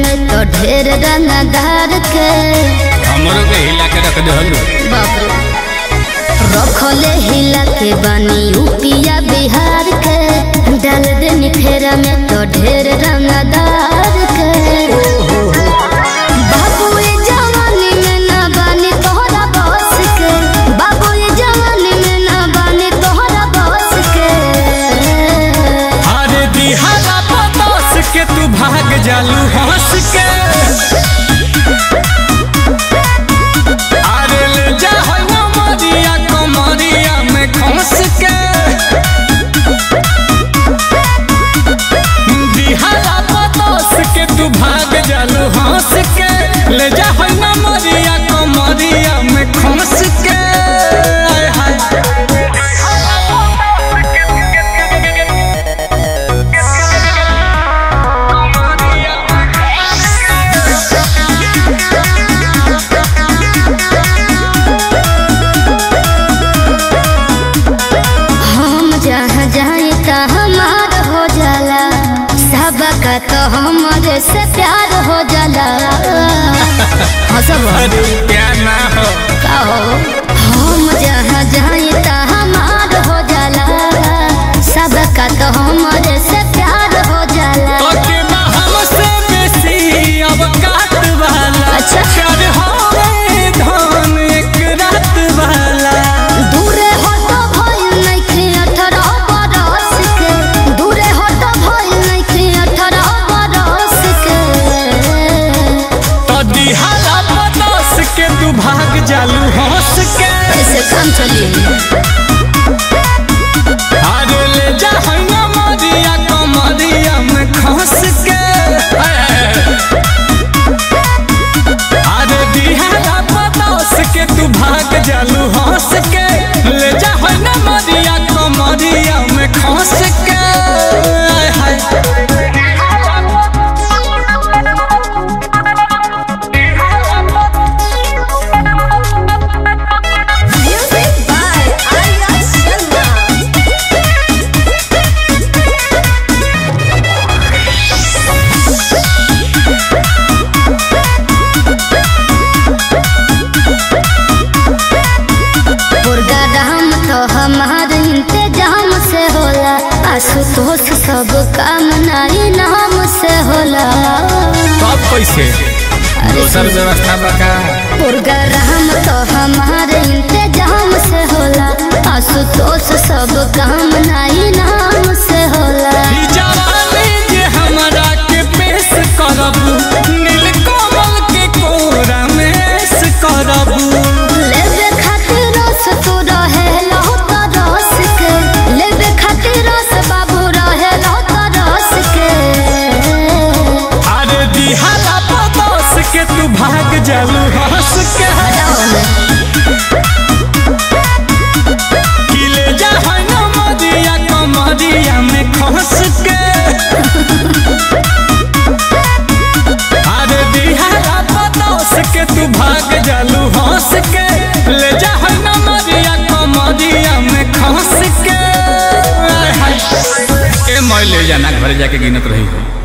में तो ढेर रंगदार के हमरो के हिला के रख दहलू बाप रे रखले हिला के बानी यूपिया बिहार के डाल देनी फेरा में तो ढेर रंगदार के बाबू ये जवानी में ना बानी तोहरा बस के बाबू ये जवानी में ना बानी तोहरा बस के अरे दिहारा पतोस के तू भाग जालू हंस के अरे ले जा होय ना मरिया कमरिया में खस के दिहारा पतोस के तू भाग जालू हंस के ले जा होय ना मरिया कमरिया में खस के आय हाय हम जहाँ जाए ता हमार हो जाला सबका तो हमारे से प्यार हो जाला हंसब अरे प्यार ना हो का हो हम जहाँ जाए ता हमार हो जाला सबका तो हमारे से प्यार हो जाला ओके बा हमसे बेसी अब काट वाला अच्छा। प्यार होवे धन एक रात वाला दूरे हो तो भइल नइखे अठारह बरस के दूरे हो तो भइल नइखे अठारह बरस के तो दिहाला पदोस के तू भाग जालू हंस के ऐसे काम चलिए अरे ले जा हैया मरिया कमरिया में खस के अरे दिहाला पदोस के तू भाग जालू हंस के ले जा हैया मरिया कमरिया में खस के आय हाय Music by Arya Sharma. Programme तो हमार इंतजाम से होला आशुतोष सब काम नाई नाम से होला सब पैसे दोसर व्यवस्था बका प्रोग्राम तो हमार इंतजाम से होला आशुतोष सब काम नाई नाम से होला ई जवानी जे हमरा के पेश करबू नीलकमल के कोरा में ऐश करबू लेबे खातिर रस तू रहे लहो तो रस के लेबे खातिर रस बाबू रहे लहो तो रस के अरे दिहाला पदोस के तू भाग जालू हंस के किले जा है न मदिया कमरिया में खस के अरे दिहाला पदोस के तू भाग जालू हंस के ले जा है न मदिया कमरिया में खस के आय हाय। ए मैं ले जाना घर जाके गिनत रही हो